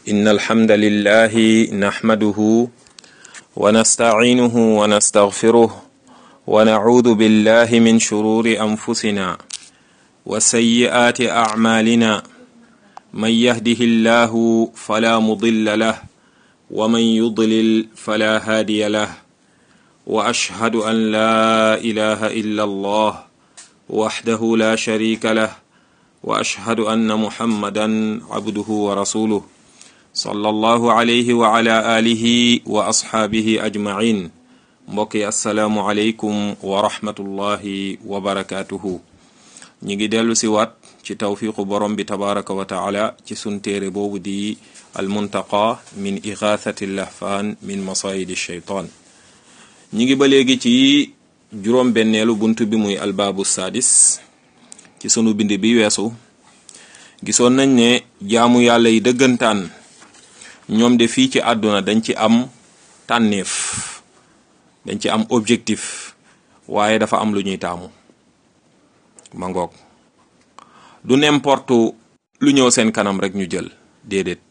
إن الحمد لله نحمده ونستعينه ونستغفره ونعوذ بالله من شرور أنفسنا وسيئات أعمالنا من يهده الله فلا مضل له ومن يضلل فلا هادي له وأشهد أن لا إله إلا الله وحده لا شريك له وأشهد أن محمدا عبده ورسوله صلى الله عليه وعلى آله وأصحابه أجمعين mbokki asalaamualeykum wa rahmatullahi wa barakaatuhu ñi ngi dellu si waat ci tawfiqu borom bi tabaraka wa taala ci sun téere boobu di almuntaqa min igathati lahfaan min masayidi sheytaan ñi ngi ba léegi ci juróom benneelu bunt bi muy albaabu saadis ci sunu bind bi weesu gisoon nañ ne jaamu yàlla yi dëggantaan ñoom de fii ci àdduna dañ ci am tànneef dañ ci am objectif waaye dafa am lu ñuy taamu ma ngoog du n'importe lu ñëw seen kanam rek ñu jël déedéet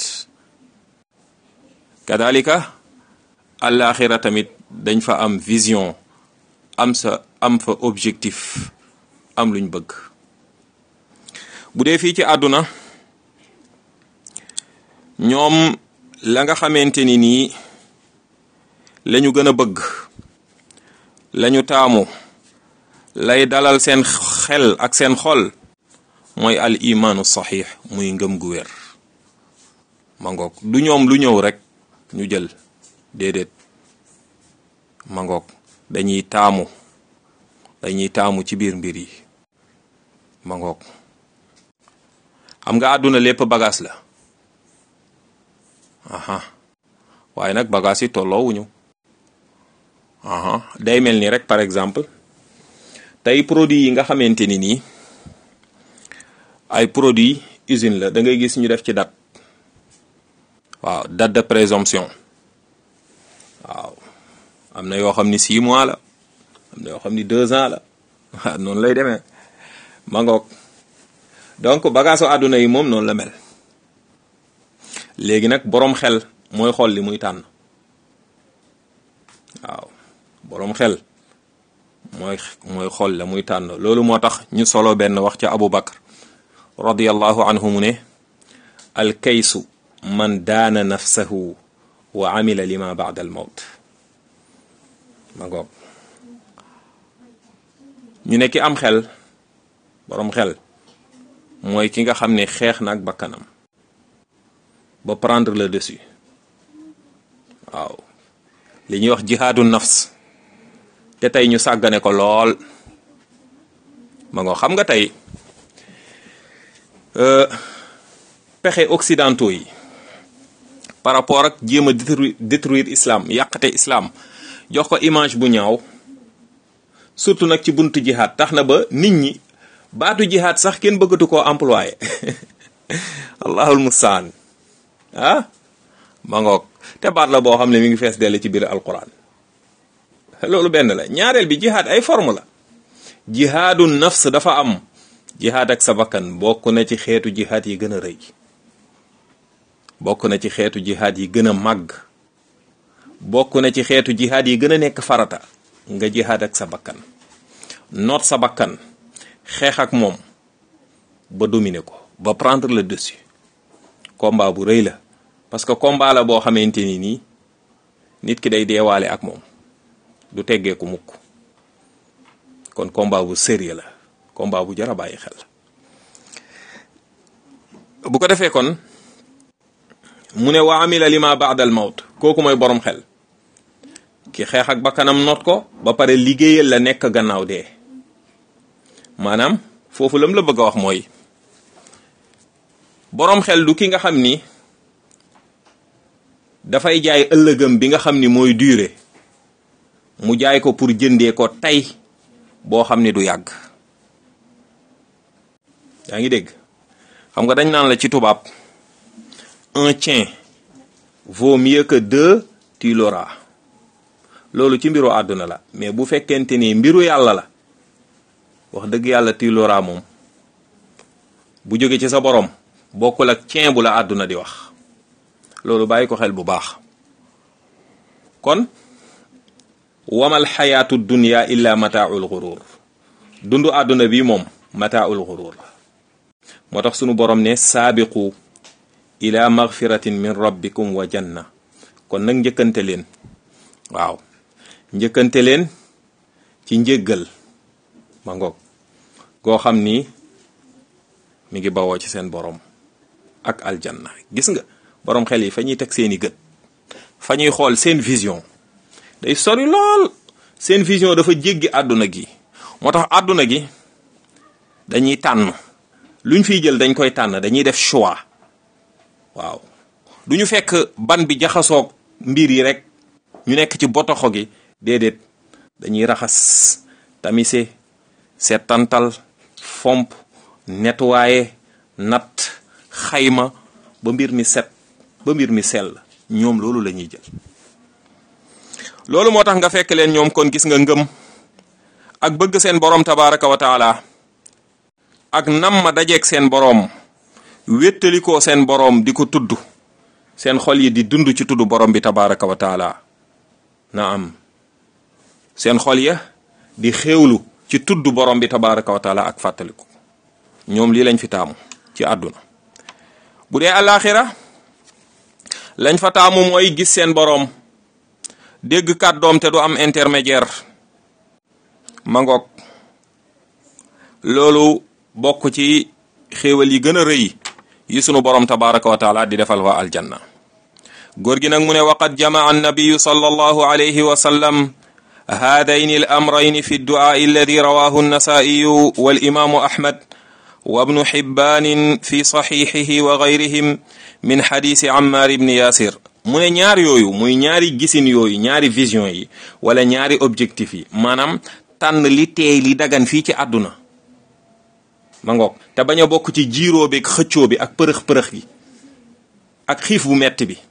kadalika àllaaxira tamit dañ fa am vision am sa am fa objectif am luñ bëgg bu dee fii ci àdduna ñoom la nga xamante ni nii lañu gën a bëgg lañu taamu lay dalal seen xel ak seen xol mooy al imaanu saxiix muy ngëm gu wér ma ngoog du ñoom lu ñëw rek ñu jël déedéet ma ngoog dañuy taamu dañuy taamu ci biir mbir yi ma ngoog xam nga àdduna lépp bagage la aha waaye nag bagage yi tolloowuñu aha day mel ni rek par exemple tey produit yi nga xamante ni nii ay produit usine la da ngay gis ñu def ci date waaw date de présomption waaw am na yoo xam ni six mois la am na yoo xam ni deux ans la waaw noonu lay demee ma ngoog donc bagaasu àdduna yi moom noonu la mel léegi nag boroom xel mooy xool li muy tànn waaw boroom xel mooy mooy xool la muy tànn loolu moo tax ñu solo benn wax ca Abu Bakar radiyallahu anhu mu ne alkaysu man daana nafsahu wa amila lima baada al mawt ma ngoog ñu ne ki am xel boroom xel mooy ki nga xam ne xeex na ak bakkanam ba prendre le dessus waaw li ñuy wax jihaadu nafs te tey ñu sàggane ko lool ma ngo xam nga tey pexe occidentaux yi par rapport ak jéem a détruire détruire islam yàqate islam jox ko image bu ñaaw surtout nag ci buntu jihaad tax na ba nit ñi baatu jihaad sax kenn bëggatu koo employé allahul mustaan ah ma ngoog te baat la boo xam ne mi ngi fees dell ci biir alquran loolu benn la ñaareel bi jihaad ay forme la jihaadu nafs dafa am jihaad ak sa bakkan bokk na ci xeetu jihaad yi gën a rëy bokk na ci xeetu jihaad yi gën a màgg bokk na ci xeetu jihaad yi gën a nekk farata nga jihaad ak sa bakkan noot sa bakkan xeex ak moom ba dominer ko ba prendre le dessus combat bu rëy la parce que combat la boo xamante ni nii nit ki day deewaale ak moom du teggeeku mukk kon combat bu sérieux la combat bu jar a bàyyi xel bu ko defee kon mu ne wa amila lima baada al mawt kooku mooy borom xel ki xeex ak bakkanam noot ko ba pare liggéeyal la nekk gannaaw dee maanaam foofu lam la bëgg a wax mooy boroom xel du ki nga xam ni dafay jaay ëllëgam bi nga xam ni mooy durée mu jaay ko pour jëndee ko tey boo xam ni du yàgg yaa ngi dégg xam nga dañ naan la ci tubaab un tien vaut mieux que deux tu l'auras loolu ci mbiru àdduna la mais bu fekkente ni mbiru yàlla la wax dëgg yàlla tu l'auras moom bu jóge ci sa borom bokkul ak ceen bu la àdduna di wax loolu bàyyi ko xel bu baax kon wamal xayaatu dunya illa mataaul gurur dundu àdduna bi moom mataaul gurur la moo tax sunu borom ne saabiqu ila magfiratin min rabbikum wa janna kon nag njëkkante leen waaw njëkkante leen ci njéggal ma ngoog goo xam ni mi ngi bawoo ci seen borom ak aljanna gis nga borom xel yi fa ñuy teg seeni gët fa ñuy xool seen vision day sori lool seen vision dafa jéggi àdduna gi moo tax àdduna gi dañuy tànn luñ fiy jël dañ koy tànn dañuy def choix waaw du ñu fekk ban bi jaxasoog mbir yi rek ñu nekk ci botoxo gi déedéet dañuy raxas tamise seetantal fomp nettoyer nat xayma ba mbir mi set ba mbir mi sell ñoom loolu la ñuy jël loolu moo tax nga fekk leen ñoom kon gis nga ngëm ak bëgg seen borom tabaraka wa taala ak nam ma dajeeg seen boroom wéttalikoo seen boroom di ko tudd seen xol yi di dund ci tudd borom bi tabaraka wa taala na am seen xol ya di xéewlu ci tudd borom bi tabaraka wa taala ak fàttaliku ñoom lii lañ fi taamu ci àdduna bu dee alaxira lañ fa taamu mooy gis seen boroom dégg kàddoom te du am intermédiaire mangoog loolu bokk ci xéewal yi gën a rëy yi sunu borom tabaraka wa taala di defal waa aljanna góor gi nag mu ne waqad jamaa annabiyu sallallahu alayhi wa sallam haadayni al amrayni fi dduaai alladi rawahu annasaiyu walimaamu ahmad wa ibnu xibbaanin fi saxixihi wa gayrihim min xadisi ammar ibni yasir mu ne ñaar yooyu muy ñaari gisin yooyu ñaari vision yi wala ñaari objectif yi maanaam tànn li teey li dagan fii ci àdduna ma ngoog te bañ a bokk ci jiiroo bi ak xëccoo bi ak përëx-përëx gi ak xiif bu metti bi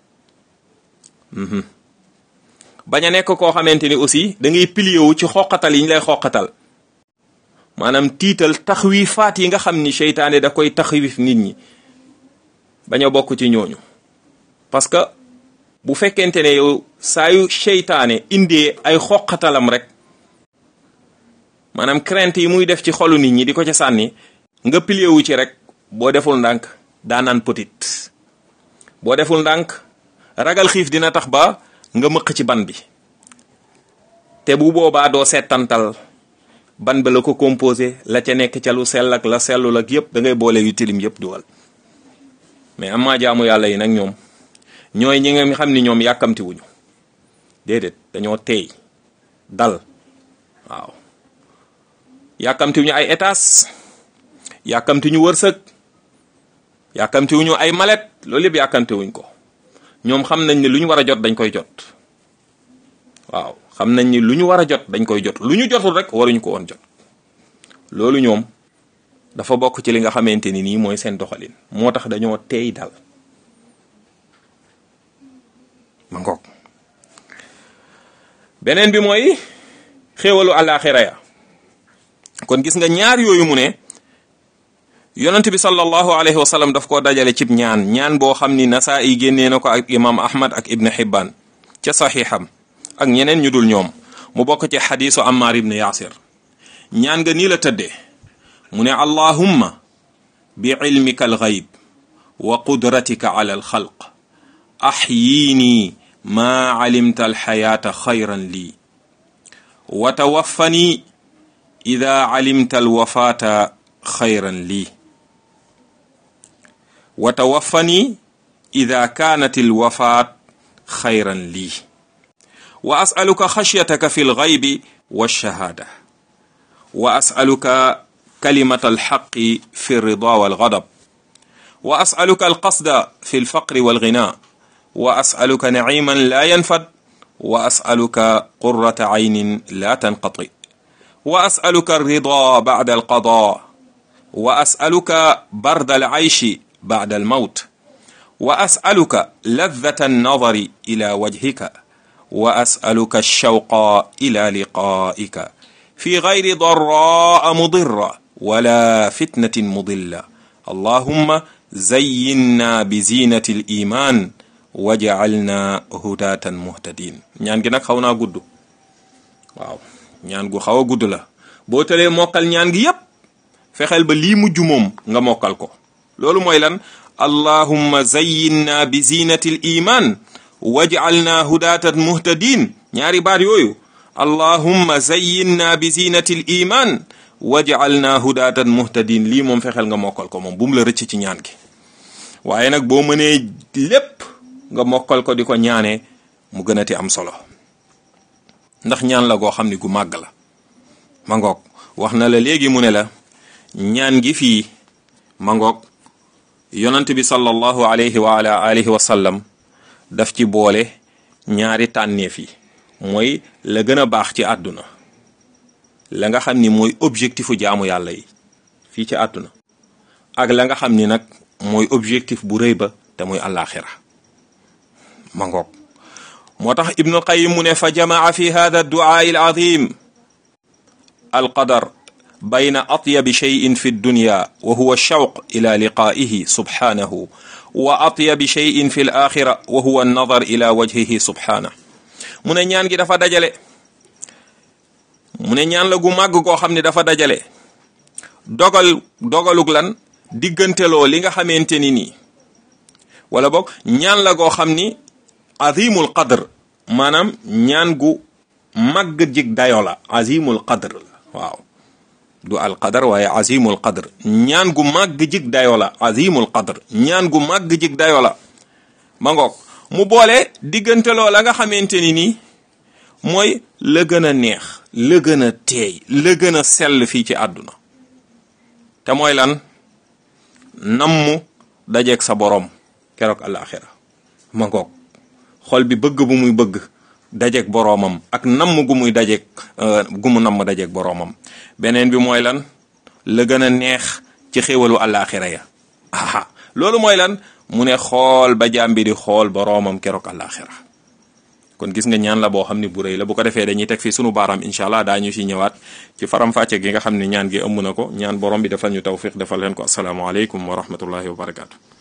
bañ a nekk koo xamante ni aussi da ngay pilier wu ci xoqatal yi ñu lay xoqatal maanaam tiital taxwiifaat yi nga xam ni seytaane da koy taxwiif nit ñi bañ a bokk ci ñooñu parce que bu fekkente ne yow saa yu seytaane indee ay xoqatalam rek maanaam crainte yi muy def ci xolu nit ñi di ko ca sànni nga pilier wu ci rek boo deful ndànk daanaan petit boo deful ndànk ragal xiif dina tax ba nga mëq ci ban bi te bu boobaa doo seetantal ban ba la ko composé la ca nekk ca lu sell ak la sellul ak yëpp da ngay boole yu tilim yëpp duwal mais amaa jaamu yàlla yi nag ñoom ñooy ñi nga xam ni ñoom yàkkamti wuñu déedéet dañoo teey dal waaw yàkkamti wuñu ay étages yàkkamti ñu wërsëg yàkkamti wuñu ay malet loolu yëpp yàkkamti wuñ ko ñoom xam nañ ne lu ñu war a jot dañ koy jot waaw xam nañ ni lu ñu war a jot dañ koy jot lu ñu jotul rek waruñu ko woon jot loolu ñoom dafa bokk ci li nga xamante ni nii mooy seen doxalin moo tax dañoo teey dal ma ngoog beneen bi mooy xéewalu àllaaxira ya kon gis nga ñaar yooyu mu ne yonent bi sallallahu alayhi wa sallam daf koo dajale cib ñaan ñaan boo xam ni nasaa yi génnee na ko ak imam ahmad ak ibn hibban ca saxiixam ak ñeneen ñu dul ñoom mu bokk ci xadiisu ammar ibn yaasir ñaan nga nii la tëddee mu ne allahumma bi ilmika alxayb wa qudratika ala alxalq axyiini maa calimta alxayaata xayran lii wa tawaffani ida calimta alwafaata xayran lii wa tawaffani ida kaanat alwafaat xayran lii wa asaluka xashyataka fi lgaybi walshahaada wa asaluka kalimata alxaqi fi alrida walgadab wa asaluka alqasda fi alfaqri walgina wa asaluka naciman la yanfad wa asaluka qurata caynin la tanqati wa asaluka alrida bacda alqada wa asaluka barda alcayshi bacda almawt wa asaluka ladata annadari ila wajhika wa asaluka alshawqa ila liqaika fi gayri daraa mudira wala fitnatin mudilla allahumma zayyinna bizinati aliman waj'alna hudatan muhtadin ñaan gi nag xaw naa gudd waaw ñaan gu xaw a gudd la boo tëlee mokkal ñaan gi yépp fexeel ba lii mujj moom nga mokkal ko loolu mooy lan allahumma zayyinna bi zinati l iman waj'alna hudatan muhtadin ñaari baat yooyu allahumma zayyinna bi zinati l iman waj'alna hudatan muhtadin lii moom fexeel nga mokkal ko moom bu mu la rëcc ci ñaan gi waaye nag boo mënee lépp nga mokkal ko di ko ñaanee mu gën a ti am solo ndax ñaan la goo xam ni gu màgg la ma ngoog wax na la léegi mu ne la ñaan gi fii ma ngoog yonant bi sallallahu alayhi wa ala alihi wa sallam daf ci boole ñaari tànneef yi mooy la gën a baax ci àdduna la nga xam ni mooy objectifu jaamu yàlla yi fii ci àdduna ak la nga xam ni nag mooy objectif bu rëy ba te muy àllaaxira ma ngoog moo tax ibnu qayim mu ne fa jamaa fi hada duaa al azim alqadar bayna atyabi cheyin fi dunya wa huwa shawq ila liqaihi subhanahu wa atyabi cheyin fi l axira wa huwa annadar ila wajhihi subhanahu mu ne ñaan gi dafa dajale mu ne ñaan la gu màgg koo xam ne dafa dajale dogal dogalug lan digganteloo li nga xamante ni nii wala boog ñaan la goo xam ni azimul qadr maanaam ñaan gu màgg jig dayo la azimul qadr la waaw du al qadar waaye azimul qadr ñaan gu màgg jig dayo la azimul qadr ñaan gu màgg jig dayo la ma ngoog mu boole digganteloo la nga xamante ni nii mooy la gën a neex la gën a teey la gën a sell fii ci àdduna te mooy lan nammu dajeeg sa borom keroog alaxira ma ngoog xol bi bëgg bu muy bëgg dajeeg boroomam ak namm gu muy dajeeg gu mu namm dajeeg boroomam beneen bi mooy lan la gën a neex ci xéwalu alaxira ya aha loolu mooy lan mu ne xool ba jaam bi di xool boroomam keroog alaxira kon gis nga ñaan la boo xam ne bu rëy la bu ko defee dañuy teg fii sunu baaraam incha allah daañu si ñëwaat ci faram-fàcce gi nga xam ne ñaan gi ëmb na ko ñaan borom bi defal ñu tawfiq defal leen ko asalaamaaleykum wa rahmatullahi wa barakaatu.